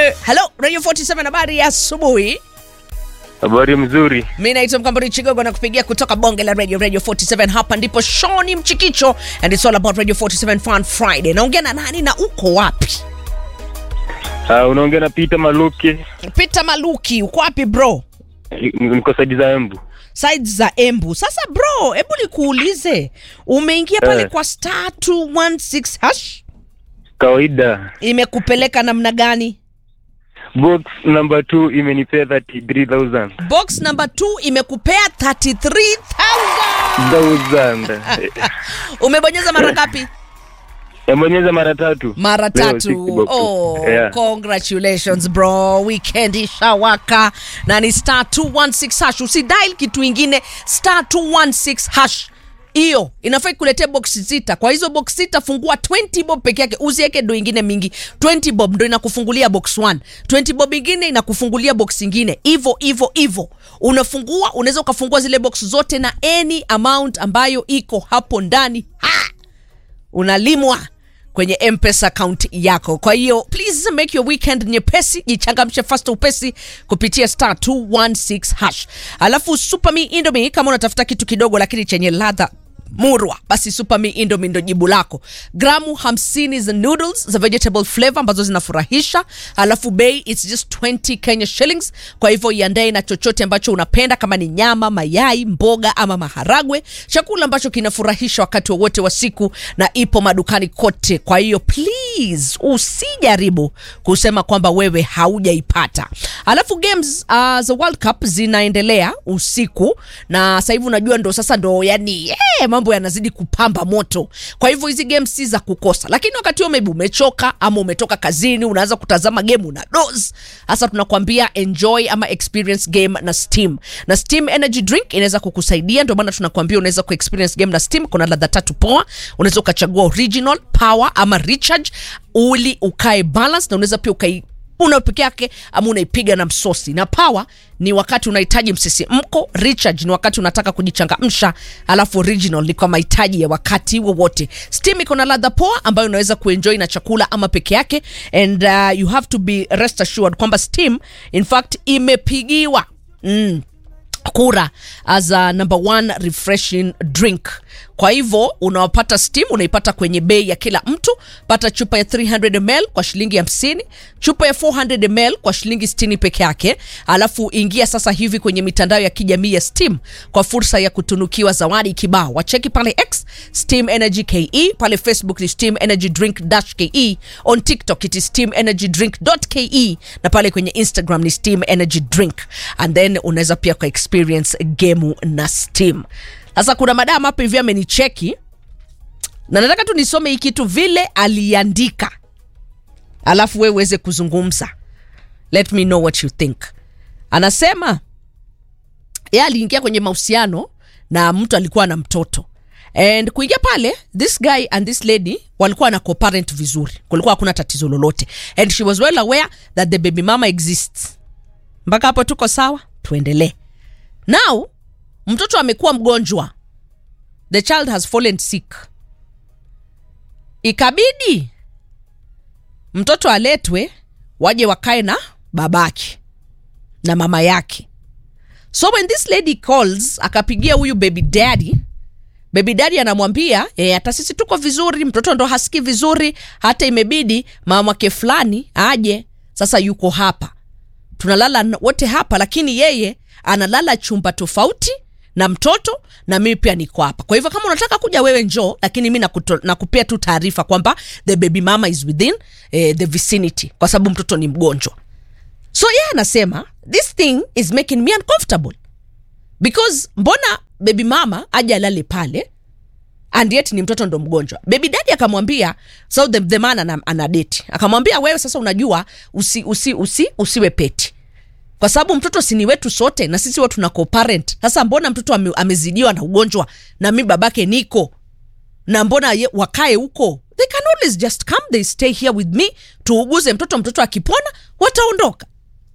Hello, Radio 47 habari ya asubuhi. Habari mzuri. Mi naitwa Mkamburi Chigogo na kupigia kutoka bonge la radio Radio 47. Hapa ndipo Shoni Mchikicho and it's all about Radio 47 Fun Friday. Naongea na nani na uko wapi? Uh, unaongea na Peter Maluki. Peter Maluki, uko wapi bro? Niko saidi za Embu. Sides za Embu. Sasa bro, hebu nikuulize, umeingia pale Eh. kwa star 216 hash, Kawaida. imekupeleka namna gani? Box number 2 imenipea 33000. Box number 2 imekupea 33000. Thousand. Umebonyeza mara ngapi? Yambonyeza mara tatu. mara Leo tatu 60 boxes. oh, Yeah. congratulations bro weekend ishawaka na ni star 216 hash usidial kitu ingine star 216 hash hiyo inafaa ikuletee box sita kwa hizo box sita fungua 20 bob peke yake usiweke do ingine mingi 20 bob ndo inakufungulia box 1 20 bob ingine inakufungulia box ingine hivo hivo hivo unafungua unaweza ukafungua zile box zote na any amount ambayo iko hapo ndani ha! unalimwa kwenye mpesa account yako kwa hiyo please make your weekend nyepesi jichangamshe fast upesi kupitia star 216 hash alafu superme indomie kama unatafuta kitu kidogo lakini chenye ladha murwa basi superme indomie ndo jibu lako gramu 50 za noodles za vegetable flavor ambazo zinafurahisha alafu bei its just 20 kenya shillings kwa hivyo iandae na chochote ambacho unapenda kama ni nyama mayai mboga ama maharagwe chakula ambacho kinafurahisha wakati wowote wa siku na ipo madukani kote kwa hiyo please usijaribu kusema kwamba wewe haujaipata alafu games uh, za world cup zinaendelea usiku na sasa hivi unajua ndo sasa ndo yani eh, mambo yanazidi kupamba moto kwa hivyo hizi games si za kukosa lakini wakati huo maybe umechoka ama umetoka kazini unaanza kutazama game una dos hasa tunakwambia enjoy ama experience game na steam na steam energy drink inaweza kukusaidia ndio maana tunakwambia unaweza ku experience game na steam kuna ladha tatu poa unaweza ukachagua original power ama recharge uli ukae balance na unaweza pia ukai una peke yake ama unaipiga na msosi na power ni wakati unahitaji msisimko recharge ni wakati unataka kujichangamsha alafu original ni kwa mahitaji ya wakati wowote steam iko na ladha poa ambayo unaweza kuenjoy na chakula ama peke yake and uh, you have to be rest assured kwamba steam in fact imepigiwa mm, kura as a number one refreshing drink kwa hivyo unawapata steam unaipata kwenye bei ya kila mtu pata chupa ya 300 ml kwa shilingi 50 chupa ya 400 ml kwa shilingi 60 peke yake alafu ingia sasa hivi kwenye mitandao ya kijamii ya steam kwa fursa ya kutunukiwa zawadi kibao wacheki pale x steam energy ke pale facebook ni steam energy drink dash ke on tiktok it is steam energy drink ke na pale kwenye instagram ni steam energy drink and then unaweza pia kwa experience gemu na steam sasa kuna madam hapa hivi amenicheki na nataka tu nisome hii kitu vile aliandika alafu we uweze kuzungumza let me know what you think anasema ye aliingia kwenye mahusiano na mtu alikuwa na mtoto and kuingia pale this guy and this lady walikuwa na co-parent vizuri kulikuwa hakuna tatizo lolote and she was well aware that the baby mama exists mpaka hapo tuko sawa tuendelee now mtoto amekuwa mgonjwa the child has fallen sick ikabidi mtoto aletwe waje wakae na babake na mama yake so when this lady calls akapigia huyu baby daddy baby daddy anamwambia "Eh, hata sisi tuko vizuri mtoto ndo hasikii vizuri hata imebidi mamake fulani aje sasa yuko hapa tunalala n- wote hapa lakini yeye analala chumba tofauti na mtoto na mimi pia niko hapa kwa hivyo kama unataka kuja wewe njoo lakini mi nakuto- nakupea tu taarifa kwamba the baby mama is within eh, the vicinity kwa sababu mtoto ni mgonjwa so yeye anasema this thing is making me uncomfortable because mbona baby mama aje alale pale and yet ni mtoto ndo mgonjwa baby dadi akamwambia so the, the man ana, ana date akamwambia wewe sasa unajua usi, usi, usi, usiwe peti kwa sababu mtoto sini wetu sote na sisi watu tuna co-parent sasa mbona mtoto ame, amezidiwa na ugonjwa na mi babake niko na mbona ye, wakae huko they can always just come they stay here with me tuuguze mtoto mtoto akipona wataondoka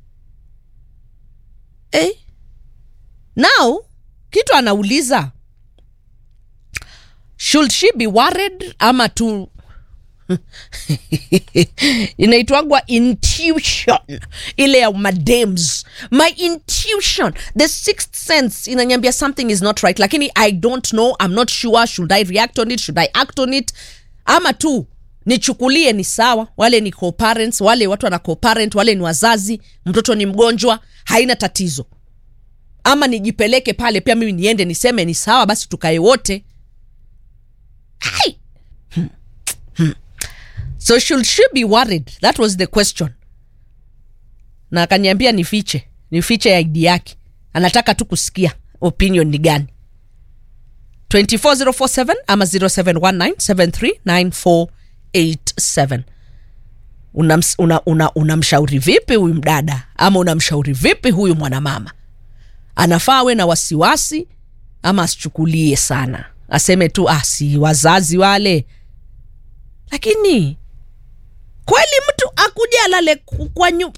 eh? now kitu anauliza should she be worried ama tu inaitwagwa intuition ile ya madems my intuition the sixth sense inanyambia something is not right lakini i don't know i'm not sure should i react on it should i act on it ama tu nichukulie ni sawa wale ni co-parents wale watu wana co-parent wale ni wazazi mtoto ni mgonjwa haina tatizo ama nijipeleke pale pia mimi niende niseme ni sawa basi tukae wote Hai! Hmm. Hmm. so should she be worried that was the question na akaniambia nifiche nifiche id yake anataka tu kusikia opinion ni gani 24047 ama 0719739487 unamshauri una, una, unamshauri vipi huyu mdada ama unamshauri vipi huyu mwanamama anafaa awe na wasiwasi ama asichukulie sana aseme tu ah, si wazazi wale lakini kweli mtu akuja alale ku- kwa nyu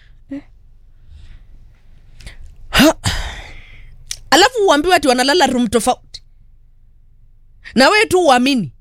Ha. alafu uambiwe ati wanalala room tofauti na wewe tu uamini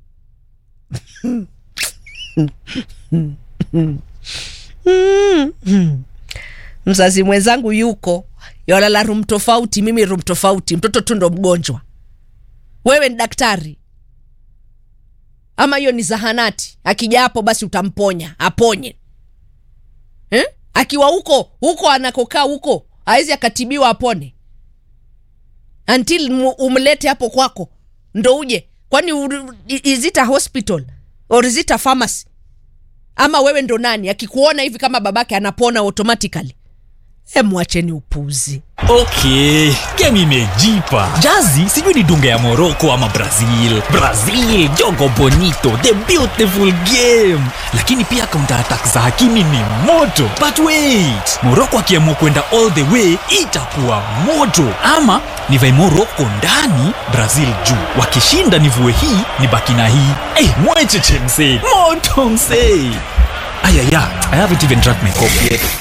mzazi mwenzangu yuko yalala room tofauti mimi room tofauti mtoto tu ndo mgonjwa wewe ni daktari ama hiyo ni zahanati akija hapo basi utamponya aponye eh? akiwa huko huko anakokaa huko awezi akatibiwa apone until mu- umlete hapo kwako ndo uje kwani u- i- is it a hospital or is it a pharmacy ama wewe ndo nani akikuona hivi kama babake anapona automatically e mwacheni upuzi okay game imejipa jazi sijui ni dunga ya morocco ama brazil brazil jogo bonito the beautiful game lakini pia counter attack za hakimi ni moto but wait morocco akiamua kwenda all the way itakuwa moto ama nivae morocco ndani brazil juu wakishinda nivue hii ni baki na hii hey, mwecheche msee moto msee ayaya i haven't even drank my coffee yet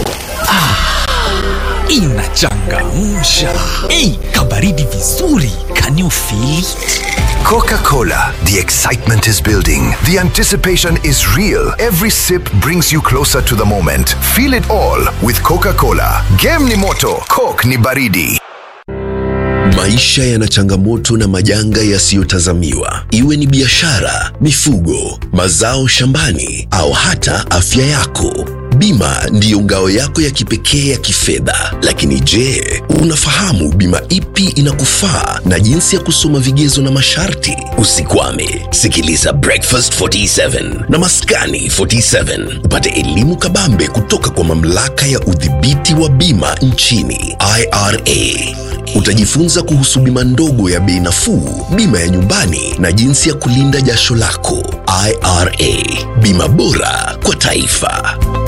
inachangamsha ei kabaridi vizuri can you feel it? Coca Cola. The excitement is building. The anticipation is real. Every sip brings you closer to the moment. Feel it all with Coca Cola. Game ni moto, Coke ni baridi. Maisha yana changamoto na majanga yasiyotazamiwa, iwe ni biashara, mifugo, mazao shambani au hata afya yako. Bima ndiyo ngao yako ya kipekee ya kifedha. Lakini je, unafahamu bima ipi inakufaa na jinsi ya kusoma vigezo na masharti? Usikwame, sikiliza Breakfast 47 na Maskani 47 upate elimu kabambe kutoka kwa mamlaka ya udhibiti wa bima nchini IRA. Utajifunza kuhusu bima ndogo ya bei nafuu, bima ya nyumbani na jinsi ya kulinda jasho lako. IRA, bima bora kwa taifa.